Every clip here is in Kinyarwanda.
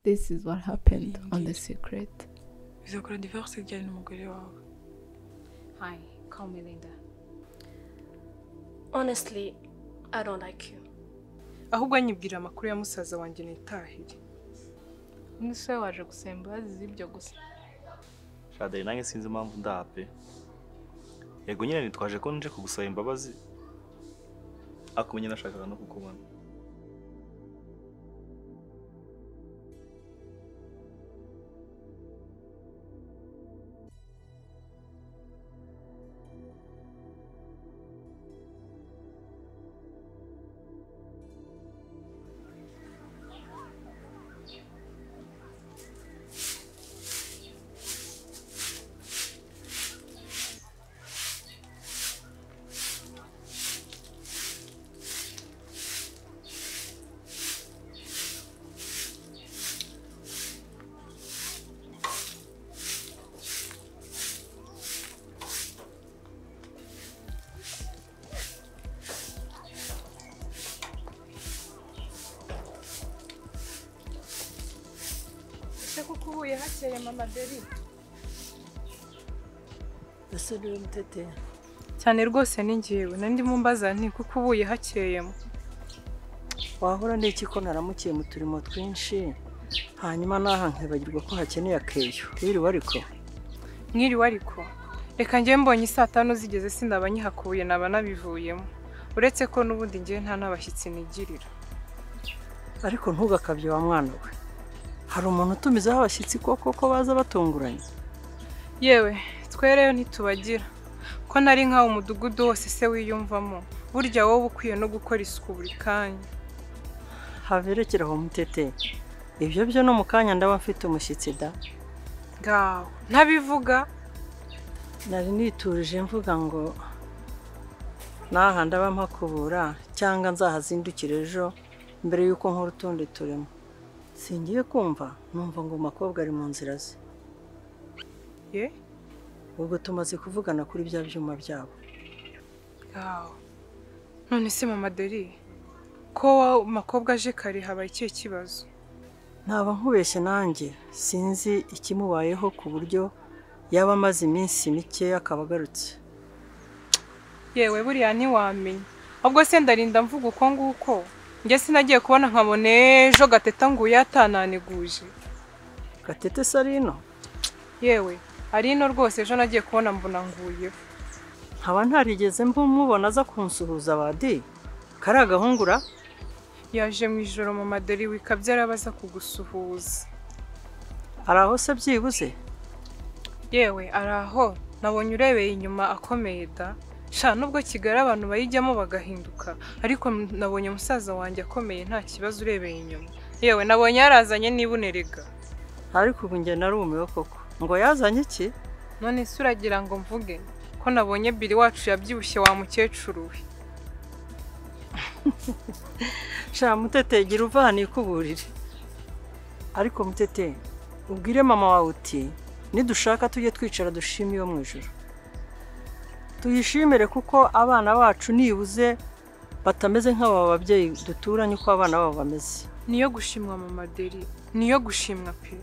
This is what happened on The Secret. bizakora divorce ijyanye n'umugore wawe Hi, call me Linda. Honestly, I don't like you. ahubwo nyibwira amakuru ya musaza wanjye nitahire Nise waje gusaba imbabazi z'ibyo gusa. shadari nanjye sinzi impamvu ndaha pe yego nyine nitwaje ko nje kugusaba imbabazi ariko nyine nashakaga no kukubona ese kuko uhuye hakeye mama deri ese niwe mutetera cyane rwose ni njyewe nandi mumbaza nti kuko ubuye hakeyemo wahora n'iki ko naramukiye mu turimo twinshi hanyuma naha nkibagirwa ko hakeneye akeyo wiriwe ariko mwiriwe ariko reka njye mbonye isaa tanu zigeze sinda abanyihakuye naba nabivuyemo uretse ko n'ubundi njye nta n'abashyitsi nigirira ariko ntugakabye wa mwana we hari umuntu utumizaho abashyitsi koko ko baza batunguranye yewe twereyo ntitubagira ko nari nkawe umudugudu wose se wiyumvamo burya wowe uba ukwiye no gukora isuku buri kanya haberekera aho mutetera ibyo byo no mu kanya ndaba mfite umushyitsi da ngaho ntabivuga nari niturije mvuga ngo naha ndaba mpakubura cyangwa nzahazindukire ejo mbere y'uko nkora utundi turimo singiye kumva numva ngo umukobwa ari mu nzira ze ye ubwo tumaze kuvugana kuri bya byuma byabo ngaho none se mama deri ko umukobwa aje kare habaye ikihe kibazo ntaba nkubeshye nanjye sinzi ikimubayeho ku buryo yaba amaze iminsi mike akaba agarutse yewe buriya ntiwamenya ahubwo se ndarinda mvuga uko nguko njye sinagiye kubona nkabona ejo gateta nguye atananiguje gatete sarino yewe ari ino rwose ejo nagiye kubona mbona nguyeho nkaba ntarigeze mumubona aza kunsuhuza badi kariya gahungura yaje mu ijoro mu maderi wikabye arabaza kugusuhuza hari aho se byibuze yewe ari aho nabonye urebeye inyuma akomeye da sha nubwo kigali abantu bayijyamo bagahinduka ariko m- nabonye musaza wanjye akomeye nta kibazo urebeye inyuma yewe nabonye yarazanye n'ibunerega ariko ubu njye narumiwe koko ngo yazanye iki none se uragira ngo mvuge ko nabonye biri wacu yabyibushye wa mukecuru we sha mutete gira uva hano ikuburire ariko mutete ubwire mama wawe uti nidushaka tujye twicara dushime iyo mu ijoro tuyishimire kuko abana bacu nibuze batameze nk'aba babyeyi duturanye uko abana babo bameze niyo gushimwa mama deri niyo gushimwa pe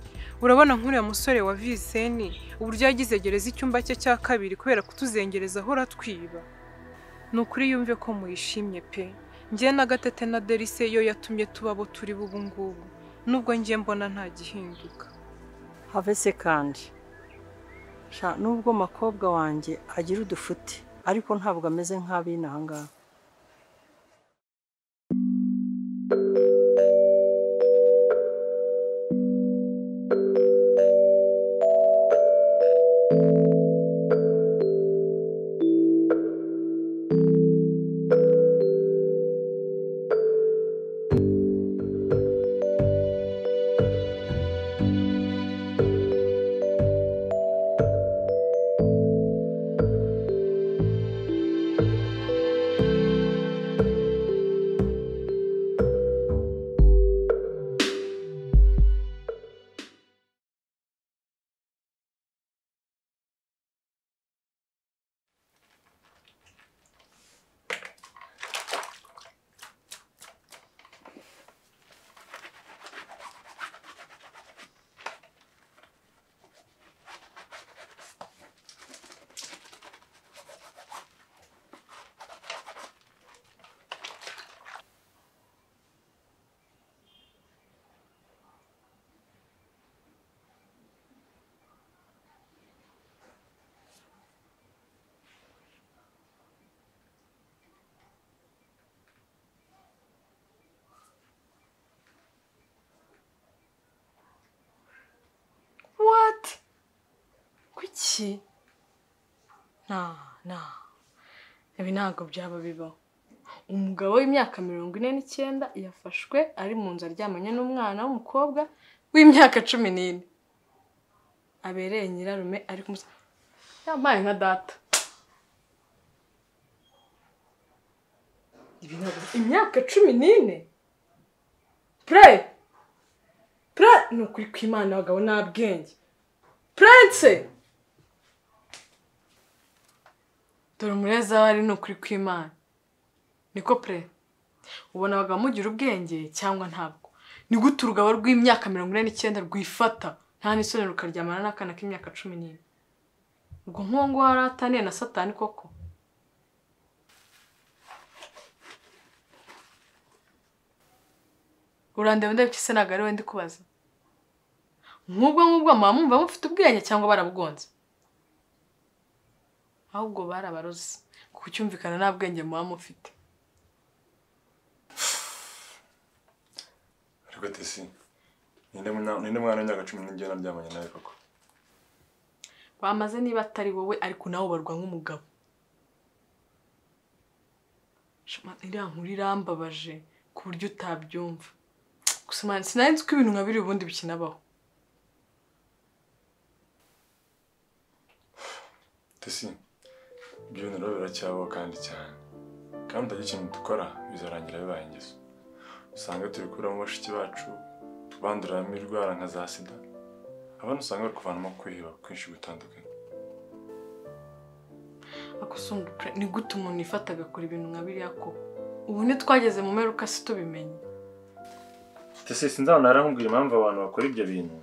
urabona nk'uriya musore wa viseni uburyo yagize gereza icyumba cye cya kabiri kubera kutuzengereza ahora twiba ni ukuri yumve ko muyishimye pe njye na gatete na deri se yo yatumye tuba abo turi bubu ngubu nubwo njye mbona nta gihinduka have se kandi sha nubwo makobwa wanjye agira udufuti ariko ntabwo ameze nk'abina aha ngaha iki nta nta ibi ntabwo byaba bibaho umugabo w'imyaka mirongo ine n'icyenda yafashwe ari mu nzu aryamanye n'umwana w'umukobwa w'imyaka cumi n'ine abereye nyirarume ari kumusa yampaye nka data Ibi ntabwo- imyaka cumi n'ine pure pure ni ukuri kw'imana abagabo nta bwenge purense dore umureza wari ni ukuri kw'imana niko pre ubona abagabo mugira ubwenge cyangwa ntabwo ni gute urugabo rw'imyaka mirongo ine n'icyenda rwifata nta n'isoni rukaryamana n'akana k'imyaka cumi n'ine ubwo nkongo wari ataniye na satani koko urandeba ndabyo se ntabwo ari we ndi kubaza nk'ubwo ngubwo muba mwumva mufite ubwenge cyangwa barabugonze ahubwo barabaroze kuko cyumvikana nta bwenge muba mufite ariko tesi ninde mwana- ninde mwana w'imyaka cumi n'igihe naryamanye nawe koko bamaze niba atari wowe ariko nawe ubarwa nk'umugabo Shema, iriya nkuru irambabaje ku buryo utabyumva gusa man sinari nzi ko ibintu nka biri ubundi bikinabaho tesi ibyo bintu rero biracyabaho kandi cyane kandi utagira ikintu dukora bizarangira bibaye ingeso usanga tubikuramo bashiki bacu tubanduramo indwara nka za sida abana usanga bari kuvanamo kwiheba kwinshi gutandukanye ariko usumba pre- ni gute umuntu yifata agakora ibintu nka biriya koko ubu ntitwageze mu mperuka si tubimenye tesi sinzabona narambwira impamvu abantu bakora ibyo bintu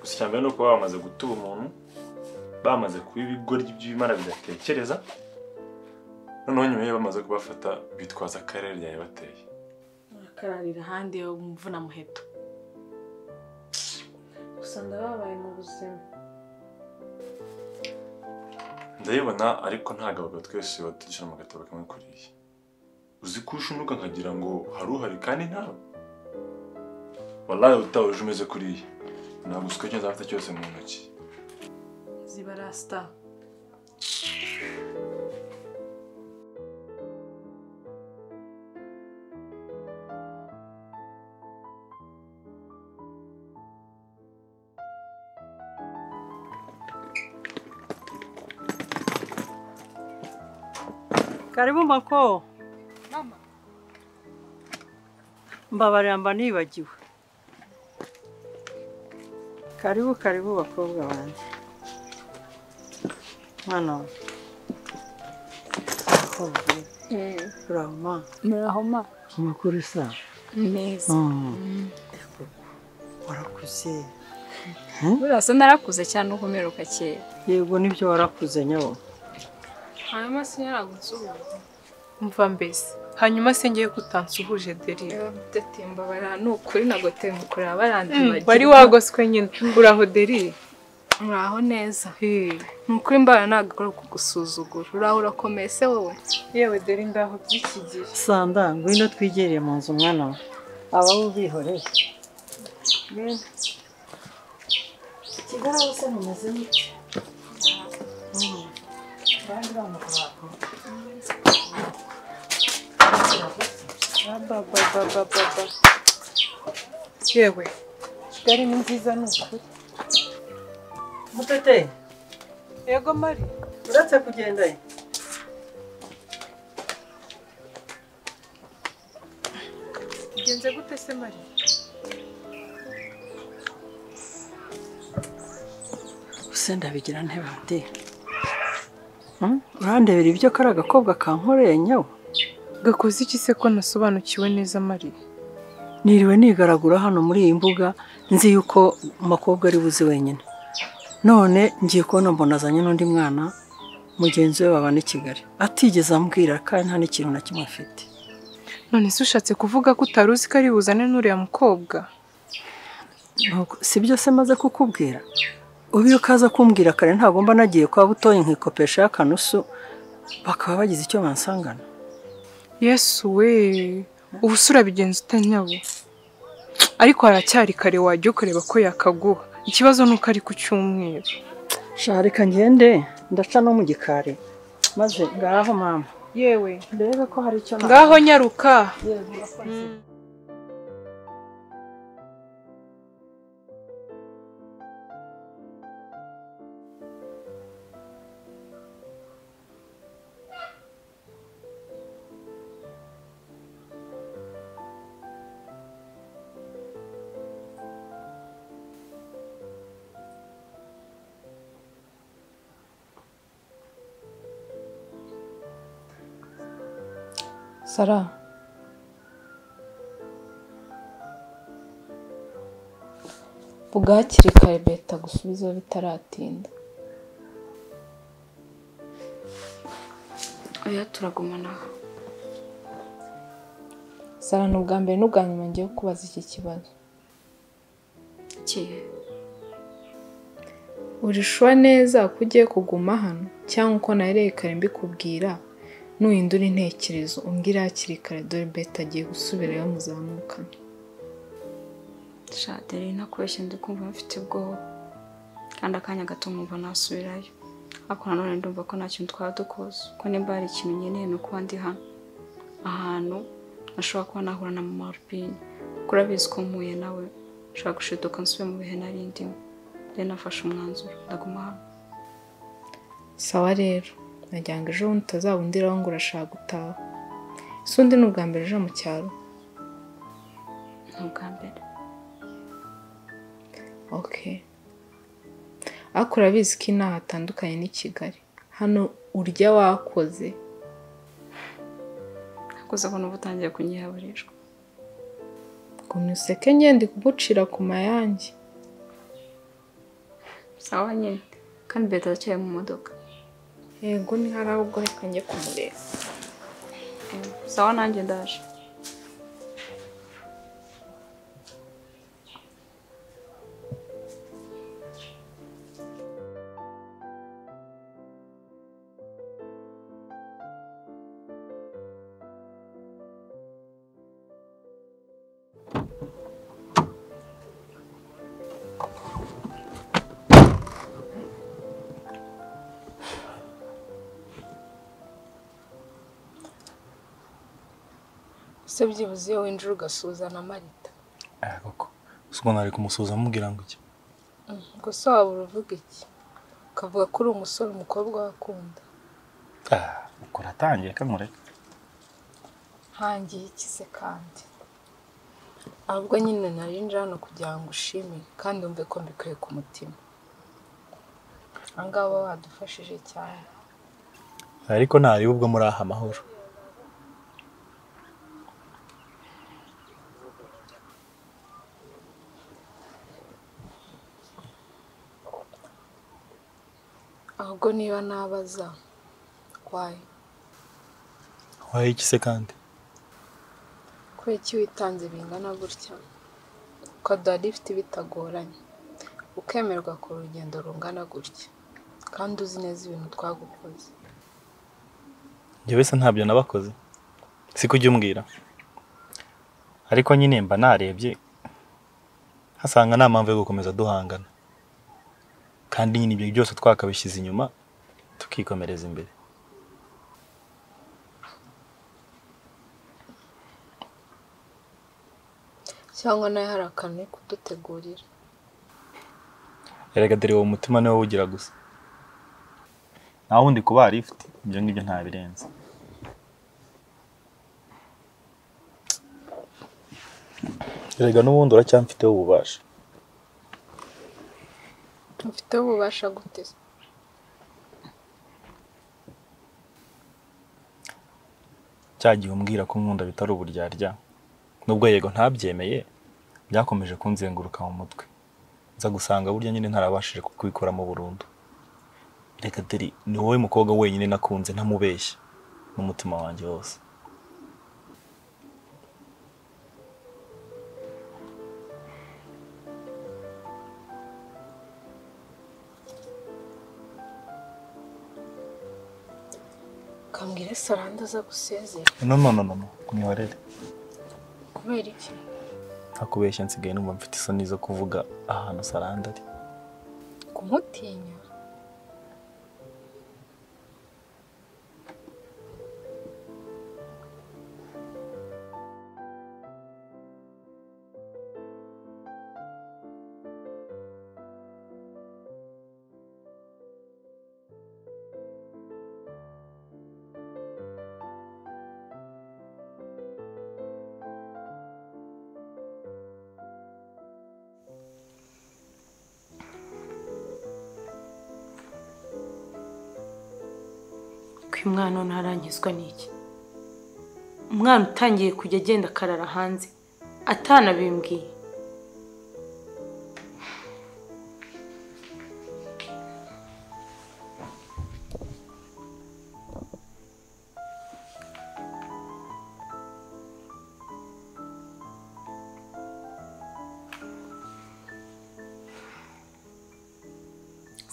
gusa icya mbere ni ukuba bamaze gutuba umuntu bamaze kuba ibigoryi by'ibimara bidatekereza noneho nyuma iyo bamaze kubafata bitwaza akarere ryari bateye akararira ahandi umuvuna muheto gusa ndababaye mu buzima ndabibona ariko ntabwo abagabo twese batishyura mu gatabo kamwe kuriya uzi ko ushunuka nkagira ngo hari uhari kandi ntawe wallahi utawuje umeze kuriya ntabwo usiko icyo nzafata cyose mu ntoki ziba rasita karibu mako mama mbabarira mba nibagiwe karibu karibu bakobwa banjye mwana wa bakobwa urahuma murahoma amakuru sa neza warakuze burasa narakuze cyane uko umeruka kera yego nibyo warakuze nyawo hanyuma sinyaragusubiza mva mbese hanyuma se ngiye kutansuhuje deri datemba ni ukuri nagotema kureba barandi wari wagoswe nyine uraho deri muraho neza Hey. ni ukuri mbara ntabwo akora kugusuzugura uraho urakomeye se wowe yewe deri ndaho by'iki gihe sanda ngwino twigereye mu nzu mwana wa aba bo bihoreye kigali hose mumeze mute abandi bamuka bakora babababababa yewe kigali ni nziza ni ukuri mutete yego mari uretse kugenda ye bigenze gute se mari gusa ndabigira ntebe ndi urandebera ibyo kari agakobwa kankoreye nyawe gakoze iki se ko nasobanukiwe neza mari niriwe nigaragura hano muri iyi mbuga nzi yuko umukobwa ari buzi wenyine none ngiye kubona mbona azanye n'undi mwana mugenzi we babana i kigali atigeze ambwira kandi nta n'ikintu na kimwe afite none se ushatse kuvuga ko utari uzi ko ari buzane n'uriya mukobwa Ntabwo- si byo se maze kukubwira ubu iyo kaza kumbwira kare ntagomba nagiye kwa butoye nkikopesha y'akanusu bakaba bagize icyo bansangana yesu we ubu se urabigenza utanyabo ariko haracyari kare wajya ukureba ko yakaguha ikibazo ni uko ari ku cyumweru shaka reka ngende ndaca no mu gikari maze ngaho mama yewe mbega ko hari icyo na ngaho nyaruka sara vuga hakiri kare beta gusubizaho bitaratinda oya turagumana aha sara ni ubwa mbere n'ubwa nyuma ngiye kubaza iki kibazo kihe urishwa neza ko ugiye kuguma hano cyangwa uko nahereye kare mbikubwira nuhindura intekerezo umbwire hakiri kare dore beta agiye gusubirayo muzamukana shaderi ntakubeshye ndi kumva mfite ubwoba kandi akanya gato nkumva nasubirayo ariko nanone ndumva ko nta kintu twaba dukoze ko nimba hari ikintu nkeneye ni ukuba ndi hano ahantu nashobora kuba nahura na mama rubine kuko urabizi ko mpuye nawe nshobora gushiduka nsube mu bihe nari ndimo rero nafashe umwanzuro ndaguma hano sawa rero nagira ngo ejo bundi utazabundiraho ngo urashaka gutaha ese undi ni ubwa mbere uje mu cyaro ni ubwa mbere ok ariko urabizi ko inaha hatandukanye n'i kigali hano urya wakoze nakoze abona uba utangiye kunyihaburishwa gumya useke ngende kugucira ku mayange sawa nyine kandi beta aracyaye mu modoka yego ni hari aho ubwo reka njye kumureba Eh, sawa nanjye ndaje ese byibuze iyo winjira ugasuhuza na marita koko gusa ukuntu ari kumusuhuza amubwira ngo iki gusa waba uruvuga iki ukavuga ko uri umusore umukobwa wakunda ukora atangiye kamureka ntangiye ikize kandi ahubwo nyine narinjira hano kugira ngo ushime kandi wumve ko mbikuye ku mutima ahangaha uba wadufashije cyane ariko ntareba ubwo muri aha amahoro ahubwo niba nabaza wayo wayo iki se kandi kubera iki witanze bingana gutya ukaduha lifuti bitagoranye ukemerwa ku rugendo rungana gutya kandi uzi neza ibintu twagukoze njye wese ntabyo nabakoze si ko ujya umbwira ariko nyine mba narebye hasanga nta mpamvu yo gukomeza duhangana kandi nyine ibyo byose twakabishyize inyuma tukikomereza imbere cyangwa nawe hari akantu uri kudutegurira erega dore uwo mutima niwo wugira gusa nta wundi kuba ifite ibyo ngibyo ntabirenze erega n'ubundi uracyamfiteho ububasha mfiteho ububasha gute se? cya gihe umbwira ko nkunda bitari uburyarya nubwo yego ntabyemeye byakomeje kunzenguruka mu mutwe nza gusanga burya nyine ntarabashije kubikoramo burundu reka deri ni wowe mukobwa wenyine nakunze ntamubeshya n'umutima wanjye wose ukambwira saranda aza gusezera no no no no no mwibarere kubera iki ntakubeshya nsigaye numva mfite isoni zo kuvuga ahantu saranda ari kumutinya uyu mwana none arangizwa n'iki umwana utangiye kujya agenda akarara hanze atanabimbwiye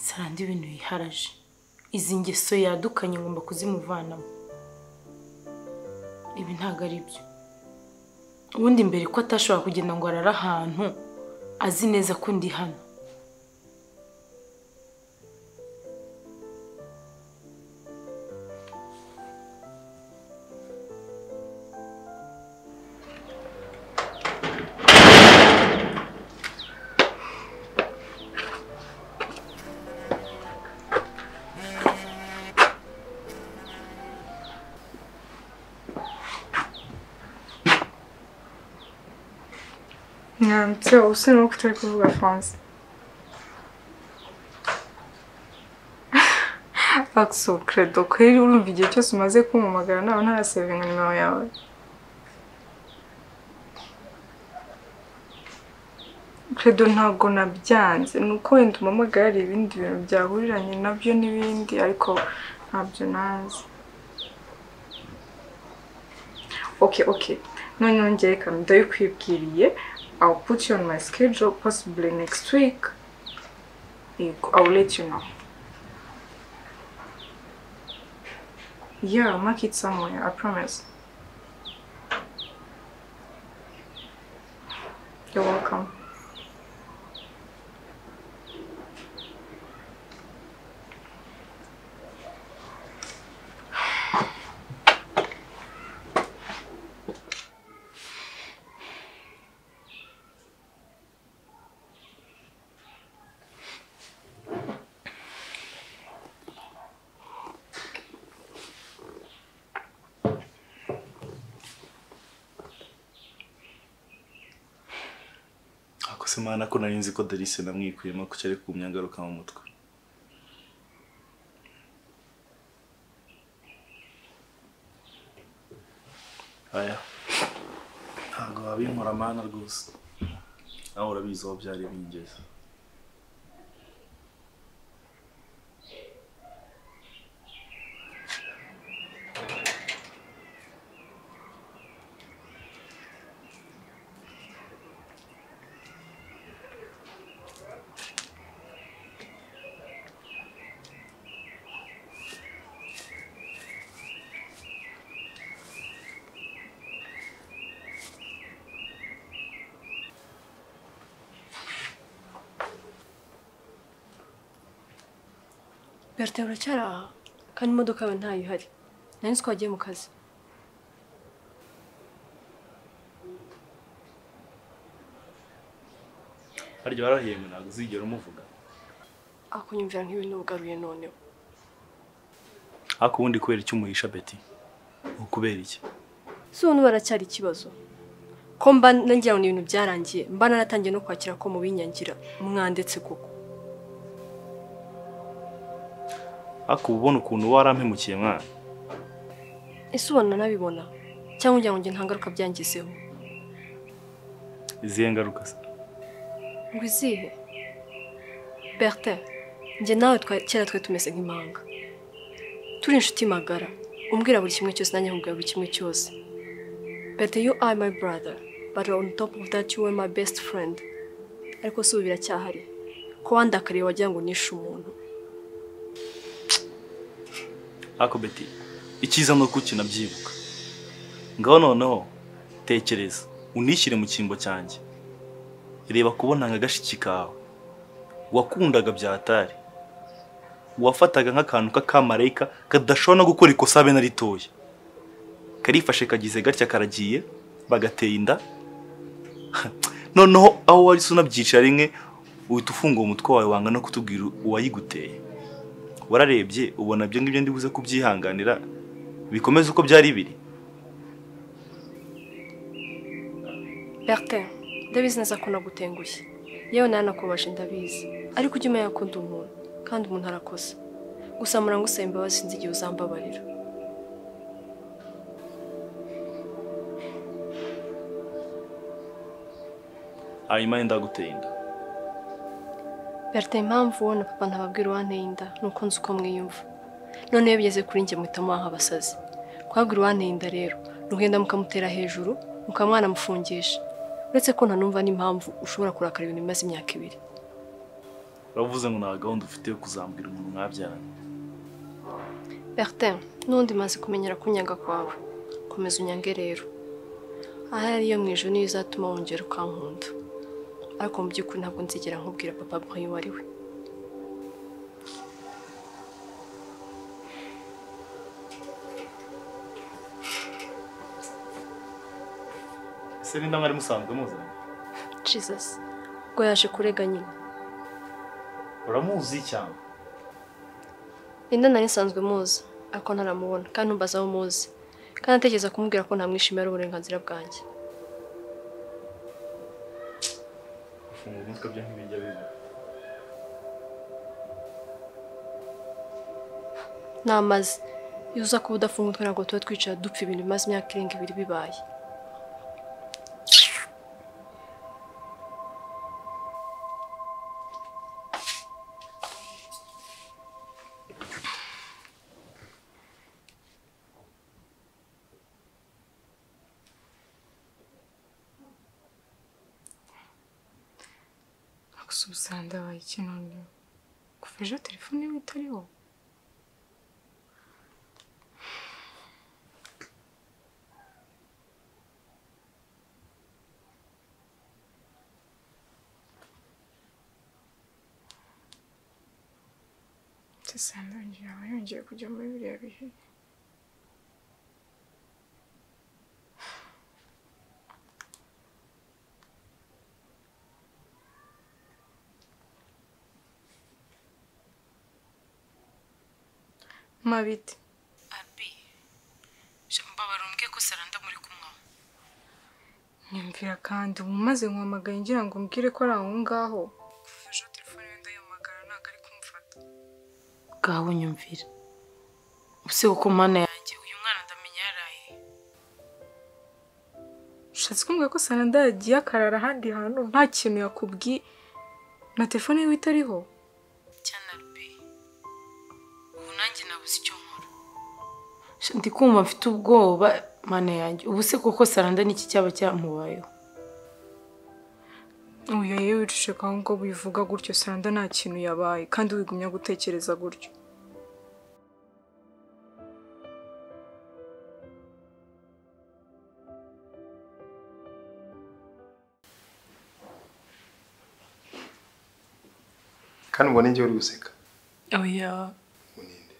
sarandi ibintu yiharaje izi ngeso yadukanye ngomba kuzimuvanamo ibi ntabwo ari byo ubundi mbere ko atashobora kugenda ngo arare ahantu azi neza ko ndi hano mwambitse ubusungu kutari kuvuga franse akso credo kweri urumva igihe cyose umaze kumpamagara nawe ntarasevinga nimero yawe credo ntabwo nabyanze ni uko wenda umpamagara hari ibindi bintu byahuriranye nabyo n'ibindi ariko ntabyo ntazi okay okay none yongeye kamwe ndabikwibwiriye I'll put you on my schedule possibly next week. Yego, I'll let you know. Yeah, I'll mark it somewhere, I promise. You're welcome. ako se mana ko nari nzi ko Darice namwikuyemo ko cyari kumyangaruka mu mutwe aya ntabwo wabinkora mana rwose nawe urabizi aho byari bingeze berite uracyari aha kandi imodoka yawe ntayo ihari nari nzi ko wagiye mu kazi harya warahiye ngo ntabwo uzigera umuvuga akunyumvira nk'ibintu ugaruye noneho ariko ubundi kubera icyo umuhisha beti ni ukubera iki si ubu baracyari ikibazo ko mba nagira ngo ni ibintu byarangiye mba naratangiye no kwakira ko mubinyangira mwandetse koko ariko uba ubona ukuntu warampemukiye mwana ese ubona nabibona cyangwa ugira ngo njye nta ngaruka byangizeho izihe ngaruka se ngo izihe berite njye nawe twa- kera twe tumeze nk'impanga turi inshuti magara umbwira buri kimwe cyose nanjye nkubwira buri kimwe cyose berite you are my brother but on top of that you were my best friend ariko si ubu biracyahari ko wandakariye wagira ngo nishe umuntu ariko beti icyiza ni uko ukinabyibuka ngaho noneho tekereza unishyire mu cyimbo cyanjye reba kubona nka gashiki kawe wakundaga byatari wafataga nk'akantu k'akamarayika kadashobora no gukora ikosa abe na ritoya karifashe kagize gatya karagiye bagateye inda noneho aho wari se unabyicara rimwe uhita ufunga umutwe wawe wanga no kutubwira uwayiguteye wararebye ubona ibyo ngibyo ndibuze kubyihanganira bikomeze uko byari biri berite ndabizi neza ko nagutengushye yewe naranakubaje ndabizi ariko ujye umenya ko ndi umuntu kandi umuntu arakosa gusa murango usaba imbabazi sinzi igihe uzambabarira ayimaye ndaguteye inda berita impamvu wowe na papa ntababwira uwanteye inda nuko nzi uko mwiyumva none iyo bigeze kuri njye muhita mubaha abasazi kwabwira uwanteye inda rero ni ukugenda mukamutera hejuru mukaba mwanamufungisha uretse ko ntanumva n'impamvu ushobora kurakara ibintu bimaze imyaka ibiri uravuze ngo nta gahunda ufite yo kuzambwira umuntu mwabyaranye berita n'undi maze kumenyera kunyanga kwawe komeza unyange rero ahari iyo mu ijoro niyo izatuma wongera ukankunda ariko mu by'ukuri ntabwo nzigera nkubwira papa nk'uyu uwo ari we ese n'inda mwari musanzwe muzanye jesus ubwo yaje kurega nyine uramuzi cyane Linda nari nsanzwe muzi ariko ntaramubona kandi ntumbaza aho muzi kandi atekereza kumubwira ko ntamwishimira uburenganzira bwanjye ufunga umutwe byo ntibijya biba namaze iyo uza kuba udafunga utwe ntabwo tuba twicara dupfa ibintu bimaze imyaka irenga ibiri bibaye Gusubiza ndabaye iki none kuva ejo telefone iwe itariho ndetse sandanje yaba yongeye kujya muri biriya bihe mabiti abi mbabarira umbwiye ko saranda muri kumwe nyumvira kandi ubu maze nkumamagaye ngira ngo mbwire ko ari aho ngaho kuva ejo telefone ye ndayihamagara ntabwo ari kumufata bwawe nyumvira ubuse kuko mana yanjye uyu mwana ndamenya yaraye ushatse kumbwira ko saranda yagiye akarara ahandi hantu nta kintu yakubwiye na telefone yiwe itariho cyane abi ubu nanjye nabuze icyo nkora Sha, ndi kumva mfite ubwoba mana yanjye ubuse kuko saranda niki cyaba cyamubayeho uyu yewe wicishe kwa ngo bivuga gutyo saranda nta kintu yabaye kandi wigumya gutekereza gutyo kandi ubona igihe uri guseka oya muninde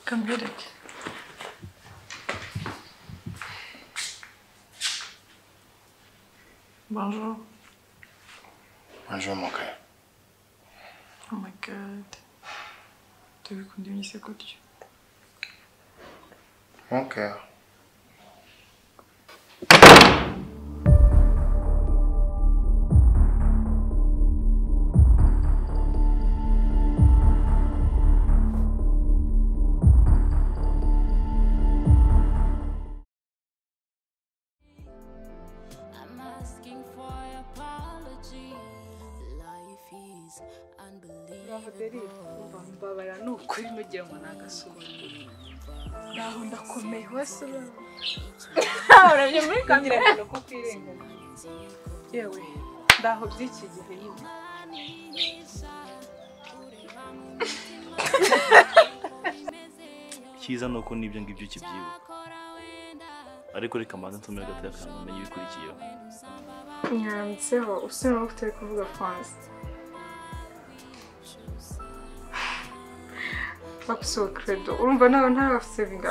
kambereke bonjour waje wamakaye oh my god tubikunda imyise gutyo ntukeho I'm asking for apology. Life is unbelievable. mbabara ni ukuri mugira ngo ni agasuzuguro naho ndakomeye wese urabye muri kamera ko kwirengana yewe ndaho by'iki gihe nyine icyiza ni uko n'ibyo ngibyo ukibyibuka ariko reka mbanze nsomere agatoya kandi umenye ibikurikiyeho mwanditseho usubira aho utari kuvuga franse bagusuwe credo urumva nawe ntarasevinga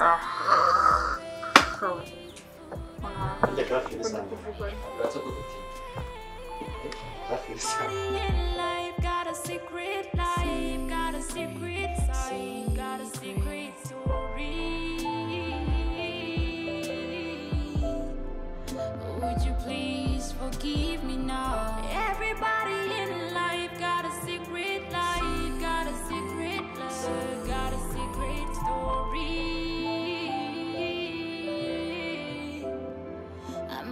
In life, got a secret life, got a secret side, got a secret story. Would you please forgive me now? Everybody in life got a secret life, got a secret love, got a secret story.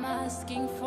asking